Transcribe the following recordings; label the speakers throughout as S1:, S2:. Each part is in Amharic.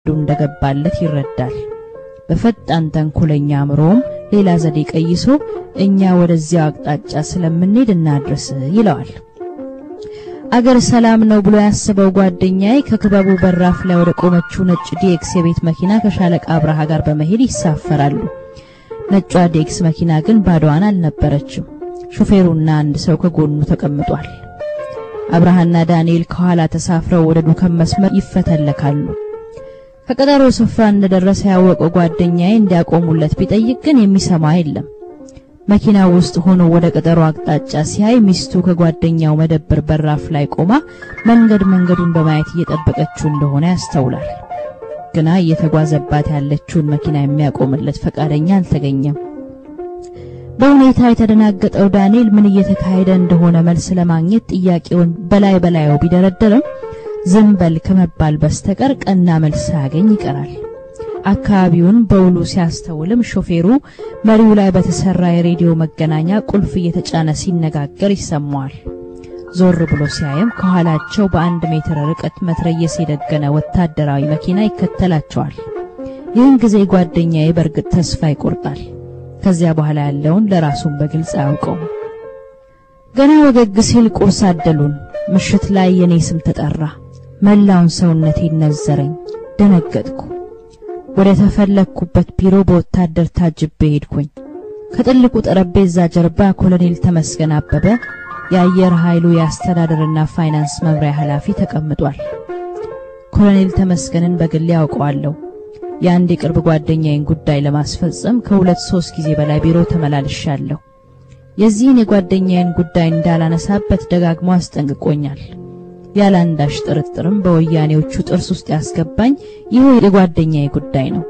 S1: እንደገባለት ይረዳል። በፈጣን ተንኮለኛ አእምሮም ሌላ ዘዴ ቀይሶ እኛ ወደዚያው አቅጣጫ ስለምንሄድ እናድርስ ይለዋል። አገር ሰላም ነው ብሎ ያስበው ጓደኛዬ ከክበቡ በራፍ ላይ ወደ ቆመችው ነጭ ዲኤክስ የቤት መኪና ከሻለቃ አብርሃ ጋር በመሄድ ይሳፈራሉ። ነጯ ዲኤክስ መኪና ግን ባዶዋን አልነበረችም። ሹፌሩና አንድ ሰው ከጎኑ ተቀምጧል። አብርሃና ዳንኤል ከኋላ ተሳፍረው ወደ ዱከም መስመር ይፈተለካሉ። ከቀጠሮ ስፍራ እንደደረሰ ያወቀው ጓደኛዬ እንዲያቆሙለት ቢጠይቅ ግን የሚሰማ የለም። መኪና ውስጥ ሆኖ ወደ ቀጠሮ አቅጣጫ ሲያይ ሚስቱ ከጓደኛው መደብር በራፍ ላይ ቆማ መንገድ መንገዱን በማየት እየጠበቀችው እንደሆነ ያስተውላል። ግና እየተጓዘባት ያለችውን መኪና የሚያቆምለት ፈቃደኛ አልተገኘም። በሁኔታ የተደናገጠው ዳንኤል ምን እየተካሄደ እንደሆነ መልስ ለማግኘት ጥያቄውን በላይ በላዩ ቢደረደርም ዝም በል ከመባል በስተቀር ቀና መልስ ሳያገኝ ይቀራል። አካባቢውን በውሉ ሲያስተውልም ሾፌሩ መሪው ላይ በተሰራ የሬዲዮ መገናኛ ቁልፍ እየተጫነ ሲነጋገር ይሰማዋል። ዞር ብሎ ሲያይም ከኋላቸው በአንድ ሜትር ርቀት መትረየስ የደገነ ወታደራዊ መኪና ይከተላቸዋል። ይህን ጊዜ ጓደኛዬ በእርግጥ ተስፋ ይቆርጣል። ከዚያ በኋላ ያለውን ለራሱን በግልጽ አያውቀውም። ገና ወገግ ሲል ቁርስ አደሉን። ምሽት ላይ የኔ ስም ተጠራ። መላውን ሰውነቴ ነዘረኝ። ደነገጥኩ። ወደ ተፈለግኩበት ቢሮ በወታደር ታጅቤ ሄድኩኝ። ከጥልቁ ጠረጴዛ ጀርባ ኮሎኔል ተመስገን አበበ የአየር ኃይሉ የአስተዳደርና ፋይናንስ መምሪያ ኃላፊ ተቀምጧል። ኮሎኔል ተመስገንን በግሌ ያውቀዋለሁ። የአንድ የቅርብ ጓደኛዬን ጉዳይ ለማስፈጸም ከሁለት ሶስት ጊዜ በላይ ቢሮ ተመላልሻለሁ። የዚህን የጓደኛዬን ጉዳይ እንዳላነሳበት ደጋግሞ አስጠንቅቆኛል። ያለ አንዳች ጥርጥርም በወያኔዎቹ ጥርስ ውስጥ ያስገባኝ ይህ የጓደኛዬ ጉዳይ ነው።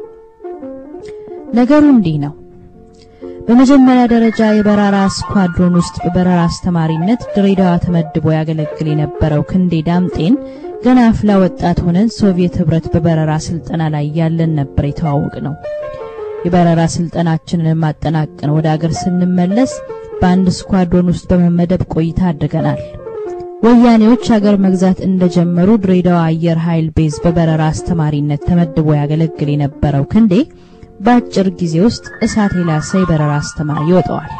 S1: ነገሩ እንዲህ ነው። በመጀመሪያ ደረጃ የበረራ ስኳድሮን ውስጥ በበረራ አስተማሪነት ድሬዳዋ ተመድቦ ያገለግል የነበረው ክንዴ ዳምጤን ገና አፍላ ወጣት ሆነን ሶቪየት ህብረት በበረራ ስልጠና ላይ ያለን ነበር የተዋወቅ ነው። የበረራ ስልጠናችንን ማጠናቀን ወደ አገር ስንመለስ በአንድ ስኳድሮን ውስጥ በመመደብ ቆይታ አድርገናል። ወያኔዎች ሀገር መግዛት እንደጀመሩ ድሬዳዋ አየር ኃይል ቤዝ በበረራ አስተማሪነት ተመድቦ ያገለግል የነበረው ክንዴ በአጭር ጊዜ ውስጥ እሳት የላሰ የበረራ አስተማሪ ይወጣዋል።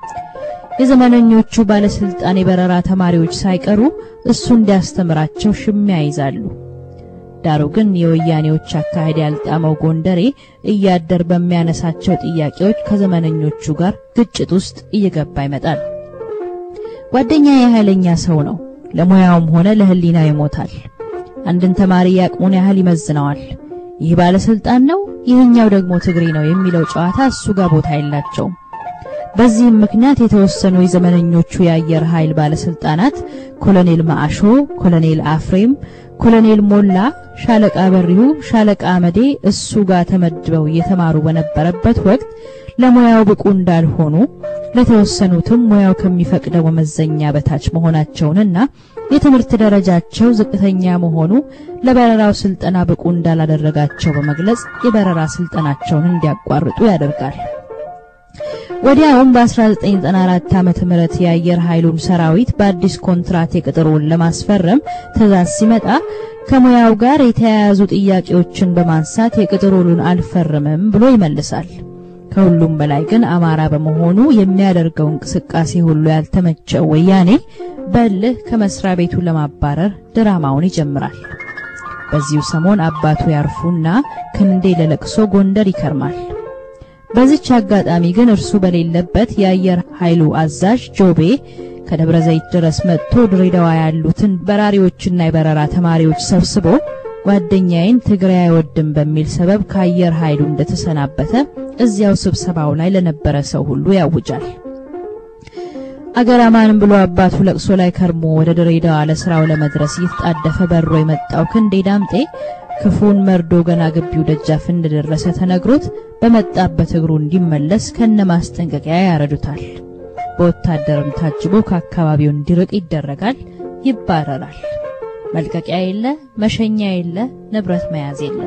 S1: የዘመነኞቹ ባለስልጣን የበረራ ተማሪዎች ሳይቀሩ እሱ እንዲያስተምራቸው ሽሚያ ይዛሉ። ዳሩ ግን የወያኔዎች አካሄድ ያልጣመው ጎንደሬ እያደር በሚያነሳቸው ጥያቄዎች ከዘመነኞቹ ጋር ግጭት ውስጥ እየገባ ይመጣል። ጓደኛዬ ኃይለኛ ሰው ነው። ለሙያውም ሆነ ለህሊናው ይሞታል። አንድን ተማሪ ያቅሙን ያህል ይመዝነዋል። ይህ ባለስልጣን ነው፣ ይህኛው ደግሞ ትግሬ ነው የሚለው ጨዋታ እሱ ጋር ቦታ የላቸውም። በዚህም ምክንያት የተወሰኑ የዘመነኞቹ የአየር ኃይል ባለስልጣናት ኮሎኔል ማአሾ፣ ኮሎኔል አፍሬም፣ ኮሎኔል ሞላ፣ ሻለቃ በሪሁ፣ ሻለቃ አመዴ እሱ ጋር ተመድበው እየተማሩ በነበረበት ወቅት ለሙያው ብቁ እንዳልሆኑ ለተወሰኑትም ሙያው ከሚፈቅደው መመዘኛ በታች መሆናቸውንና የትምህርት ደረጃቸው ዝቅተኛ መሆኑ ለበረራው ስልጠና ብቁ እንዳላደረጋቸው በመግለጽ የበረራ ስልጠናቸውን እንዲያቋርጡ ያደርጋል። ወዲያውም በ1994 ዓመተ ምህረት የአየር ኃይሉን ሰራዊት በአዲስ ኮንትራት የቅጥር ውል ለማስፈረም ትዕዛዝ ሲመጣ ከሙያው ጋር የተያያዙ ጥያቄዎችን በማንሳት የቅጥር ውሉን አልፈርምም ብሎ ይመልሳል። ከሁሉም በላይ ግን አማራ በመሆኑ የሚያደርገው እንቅስቃሴ ሁሉ ያልተመቸው ወያኔ በልህ ከመስሪያ ቤቱ ለማባረር ድራማውን ይጀምራል። በዚሁ ሰሞን አባቱ ያርፉና ክንዴ ለለቅሶ ጎንደር ይከርማል። በዚች አጋጣሚ ግን እርሱ በሌለበት የአየር ኃይሉ አዛዥ ጆቤ ከደብረ ዘይት ድረስ መጥቶ ድሬዳዋ ያሉትን በራሪዎችና የበረራ ተማሪዎች ሰብስቦ ጓደኛዬን ትግራይ አይወድም በሚል ሰበብ ከአየር ኃይሉ እንደተሰናበተ እዚያው ስብሰባው ላይ ለነበረ ሰው ሁሉ ያውጃል። አገር አማንም ብሎ አባቱ ለቅሶ ላይ ከርሞ ወደ ድሬዳዋ ለስራው ለመድረስ እየተጣደፈ በሮ የመጣው ክንዴ ዳምጤ ክፉን መርዶ ገና ግቢው ደጃፍ እንደደረሰ ተነግሮት በመጣበት እግሩ እንዲመለስ ከነ ማስጠንቀቂያ ያረዱታል። በወታደርም ታጅቦ ከአካባቢው እንዲርቅ ይደረጋል፣ ይባረራል። መልቀቂያ የለ፣ መሸኛ የለ፣ ንብረት መያዝ የለ።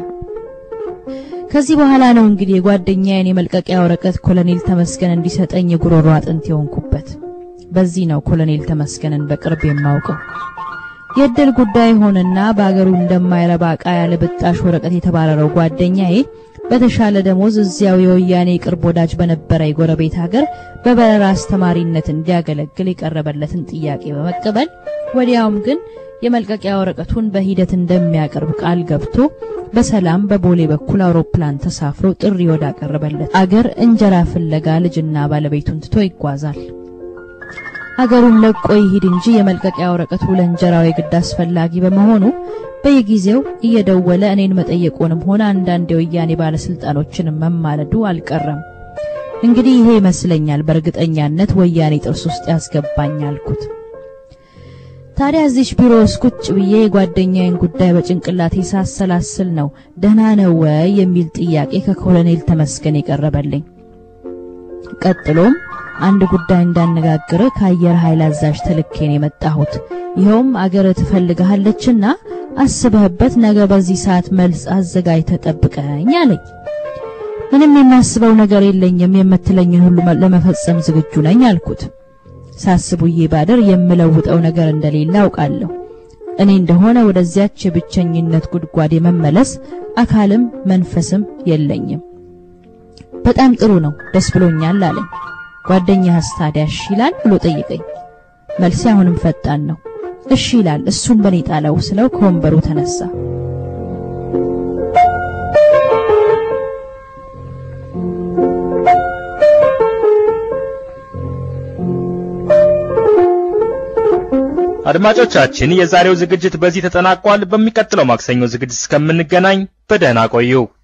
S1: ከዚህ በኋላ ነው እንግዲህ የጓደኛዬን የመልቀቂያ ወረቀት ኮሎኔል ተመስገን እንዲሰጠኝ የጉሮሮ አጥንት የሆንኩበት። በዚህ ነው ኮሎኔል ተመስገንን በቅርብ የማውቀው። የእድል ጉዳይ ሆነና በአገሩ እንደማይረባ ዕቃ ያለ ብጣሽ ወረቀት የተባረረው ጓደኛዬ በተሻለ ደሞዝ እዚያው የወያኔ ቅርብ ወዳጅ በነበረ የጎረቤት ሀገር በበረራ አስተማሪነት እንዲያገለግል የቀረበለትን ጥያቄ በመቀበል ወዲያውም ግን የመልቀቂያ ወረቀቱን በሂደት እንደሚያቀርብ ቃል ገብቶ በሰላም በቦሌ በኩል አውሮፕላን ተሳፍሮ ጥሪ ወዳቀረበለት አገር እንጀራ ፍለጋ ልጅና ባለቤቱን ትቶ ይጓዛል። አገሩን ለቆ ይሂድ እንጂ የመልቀቂያ ወረቀቱ ለእንጀራው የግድ አስፈላጊ በመሆኑ በየጊዜው እየደወለ እኔን መጠየቁንም ሆነ አንዳንድ የወያኔ ባለስልጣኖችን መማለዱ አልቀረም። እንግዲህ ይሄ ይመስለኛል በእርግጠኛነት ወያኔ ጥርስ ውስጥ ያስገባኝ አልኩት። ታዲያ እዚች ቢሮ ውስጥ ቁጭ ብዬ የጓደኛዬን ጉዳይ በጭንቅላቴ ሳሰላስል ነው ደህና ነው ወይ የሚል ጥያቄ ከኮሎኔል ተመስገን የቀረበልኝ። ቀጥሎም አንድ ጉዳይ እንዳነጋግር ከአየር ኃይል አዛዥ ተልኬን የመጣሁት ይኸውም አገር ትፈልግሃለችና አስበህበት ነገ በዚህ ሰዓት መልስ አዘጋጅተህ ጠብቀኝ አለኝ። ምንም የማስበው ነገር የለኝም፣ የምትለኝን ሁሉ ለመፈጸም ዝግጁ ነኝ አልኩት። ሳስቡዬ ባደር የምለውጠው ነገር እንደሌለ አውቃለሁ። እኔ እንደሆነ ወደዚያች የብቸኝነት ጉድጓድ የመመለስ አካልም መንፈስም የለኝም። በጣም ጥሩ ነው፣ ደስ ብሎኛል አለኝ። ጓደኛህስ ታዲያ እሺ ይላል ብሎ ጠይቀኝ። መልሴ አሁንም ፈጣን ነው። እሺ ይላል፣ እሱን በኔ ጣለው ስለው ከወንበሩ ተነሳ።
S2: አድማጮቻችን የዛሬው ዝግጅት በዚህ ተጠናቋል። በሚቀጥለው ማክሰኞ ዝግጅት እስከምንገናኝ በደህና ቆዩ።